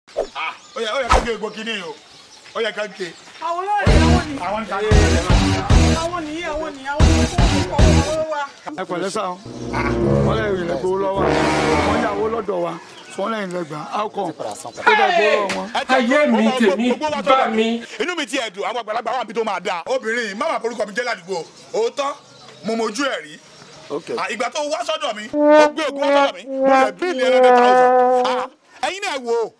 ó yẹ ó yẹ ká gé egbò kínní o ó yẹ ká gé. àwọn náà ní àwọn ní àwọn nìkan àwọn ní àwọn ní àwọn ní kó kó kó owó wa. ẹ pẹ̀lẹ́ sá o wọ́n lè rìn lẹ́gbẹ̀ẹ́ lọ́wọ́ wọ́n yà owó lọ́dọ̀ wa wọ́n lẹ́yìn lẹ́gbàá alcohol ó bẹ̀ gbowó lọ́wọ́ wọn. ayé mi tèmi bá mi. inú mi ti ẹ̀dùn àwọn àgbàlagbà wà níbi tó máa dáa. obìnrin má máa forúkọ mi jẹ́ ládùúgbò òótọ́ mo mojú ẹ̀ rí. Ah, ìgbà tó wá sọ́dọ̀ mi ó gbé ògùn wá sọ́dọ̀ mi mo lè bíìlì ẹlẹ́dẹ̀ thousand. ẹ̀yin náà wò ó.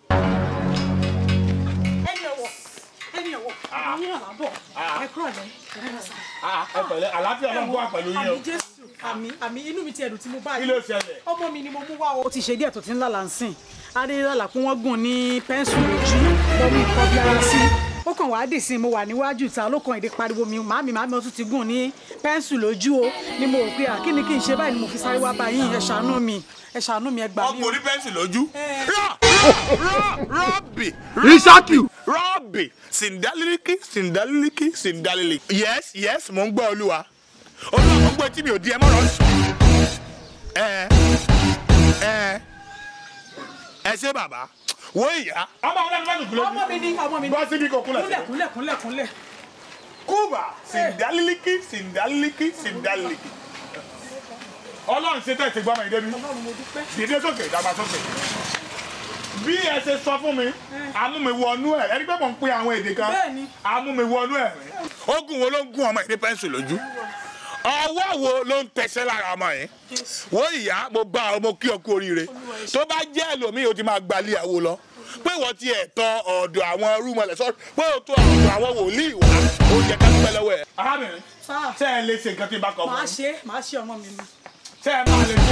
ẹni ọwọ́ ẹni ọwọ́ àwọn yẹn wà bọ̀ ẹ kúrò lẹ ẹ pẹ̀lẹ́ àlàáfíà náà wà pẹ̀lú yín o. àmì jésù àmì àmì inú mi ti ẹ̀dùn tí mo bá kí yìí ló ṣẹlẹ̀. ọmọ mi ni mo mú wá o. ó ti ṣe díẹ̀ tó ti ń lálàá ń sìn adéyàlà pé wọ́n gùn ní pẹ́ńsù lójú mo mú nǹkan bí ara sí ó kàn wá dì sí i mo wà níwájú ìta ló kàn èdè pariwo mi màámi màámi ó tún ti gùn ní pẹ́ńsù lójú o ni mo rò pé à kí ni kí n ṣe báyìí ni mo fi sáré wá báyìí ẹ ṣàánú mi ẹ ṣàánú mi ẹ gbà mí ọkùnrin o. orí pẹ́ńsì lójú. Eh. rọ rọ rọbì. Ríṣákì. rọbì sindaliliki sindaliliki sindaliliki. yes yes mo ń gbọ́ olúwa olúwa mo ń gbọ́ etí mi ò di ẹ mọ́rọ̀ sùn. ẹ ẹ ẹ ṣé bàbá wo ìyá. ọmọ ọlọ́run bá dùn ọmọ mi ni ọmọ mi ni bọ́ síbi kò kúnlẹ̀ kúnlẹ̀ síbẹ̀. kúnlẹ̀ kúnlẹ̀ kúnlẹ̀. kúbà sindaliliki sindaliliki sindaliliki. ọlọ́run ṣe tẹ̀sí gbọ́mọ ìdẹ́bi ọlọ́run mo dúpẹ́. dìde sókè ìdàgbàsókè bí ẹ ṣe sọ fún mi amúmiwọnú ẹ ẹni pé mò ń pín àwọn èdè kan Bẹ́ẹ̀ni. amúmiwọnú ẹ rẹ ogun wo ló ń gún ọmọ yìí ní pẹ́ńsù lójú ọwọ́ wo ló ń tẹsẹ̀ lára ọmọ yìí wo ìyá mo bá ọ mo kí ọ kú oríire tó bá jẹ́ ẹlòmíì o ti máa gbalẹ̀ àwo lọ pé wọ́n ti ẹ̀ tọ ọ̀dọ̀ àwọn rúmọlẹ̀ sọ pé o tó ọ̀dọ̀ àwọn wòlíì wá ó yẹ ká dúpẹ́ lọ́wọ́ ẹ̀. arábìnrin sáà ṣé ẹ lè ṣe nǹkan tí n bá kọ fún màá yín? ṣe màá ṣe ọmọ mi ni. ṣé ẹ máa lè ṣe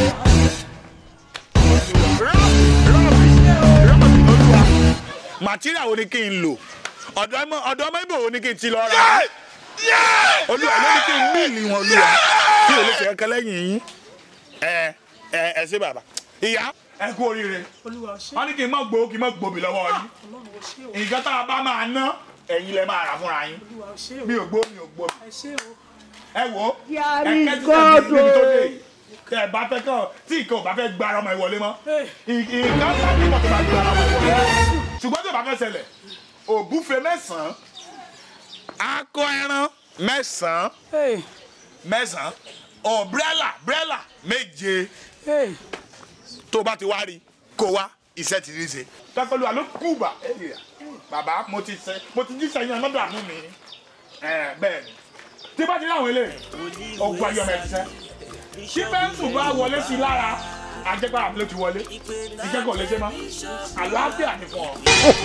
rọ́ọ̀bì olúwa màtíríà wo ni kí n lò ọ̀dọ̀ ọmọ ọ̀dọ̀ ọmọ ibò wo ni kí n ti lọ ra olúwa ló ní kí n míìlì wọn olúwa kí o lè ṣe kankan lẹ́yìn yín ẹ ẹ ẹ ṣé bàbá ìyá ẹ kú oríire olúwa ò ṣe wọn ní kí n má gbowó kí n má gbòbí lọ́wọ́ yín ọlọ́run ò ṣe o nǹkan tá a bá máa ná ẹ̀yin lẹ máa rà fúnra yín olúwa ò ṣe o mi ò gbó mi ò gbó ẹ ṣe o. ẹ wò ó Yàrá ẹ kẹ́tí sẹ́yìn níbi tó dé yìí. kẹ ẹ bá fẹ́ kọ́ tí nǹkan ò bá fẹ́ gba ara ọmọ ìwọlé mọ́ Hey. nǹkan bá ní ìmọ̀ tó bá gba ara ọmọ ìwọlé ṣùgbọ́n tó bá fẹ́ ṣẹlẹ̀ ògúfe mẹ́sàn-án akọ ẹran mẹ́sàn-án Hey, mẹ́sàn-án ọ̀brẹ́là brẹ́là méje hey. tó bá ti wá rí kó wá iṣẹ́ ti rí ṣe. tọ́kọ̀lù àló kùbà bàbá mo ti ṣe mo ti jí sẹ́yìn ọmọdé àánú mi ẹ̀ bẹ́ẹ̀ ni tí bá ti láwọn eléyìí ọgbà yọmọ ẹ̀ ṣiṣẹ́ tí pẹ́ńsù bá wọlé sí i lára ajẹ́pẹ́ àbúlé ti wọlé ìkẹ́kọ̀ọ́ lè ṣe mọ́ àlàáfíà ní fún ọ.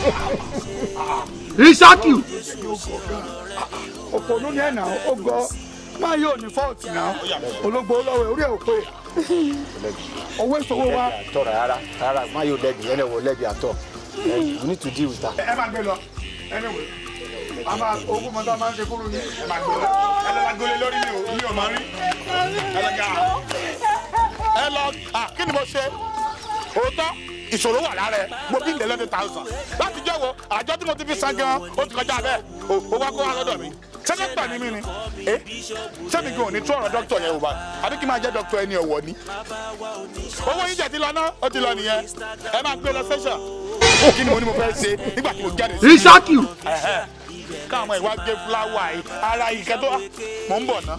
Ríṣákì. òpònú ni ẹ̀ nà ó gọ máa yóò ní fọ́ọ̀tì náà ológbò lọ́wọ́ orí ẹ̀ ò pé owó ìṣòwò wa àtọ rárá rárá má yóò lẹbi ẹnẹ wò lẹbi àtọ you need to deal with her. ẹ máa gbé lọ anyway a máa ogún mọ́tò máa ń ṣe kúrú ní ẹ máa gbé lọ ẹ lọ la gbolé lórí mi ò mi ò máa rí ẹ lọ ga ẹ lọ à kí ni mo ṣe òótọ́ ìṣòro wà lára ẹ mo bí eleven thousand láti jẹ́ wo àjọ tí mo ti fi san gan ó ti kọjá bẹ́ẹ̀ o ó wá kó wá lọ́dọ̀ mi ṣé dókítà ni mí ni ẹ sẹ́mi gan ò ní tú ọ̀rọ̀ dókítà yẹn wò bá àbí kí n máa jẹ́ dókítà ẹni ọ̀wọ́ ni owó yín jẹ́ ti lọ ná ó ti lọ nìyẹn ẹ máa gbé lọ sẹ́sà kí ni mo ní mo fẹ́ ṣe nígbà tí mo jáde sí Ríṣákì. Ẹ̀hẹ́. káwọn ìwà gé fúláwà yìí ara ìkẹ́ tó mò ń bọ̀ ná.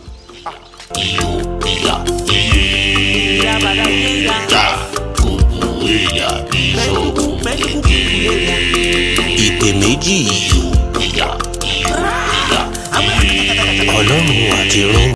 ìpè méjì ọlọ́run àti rán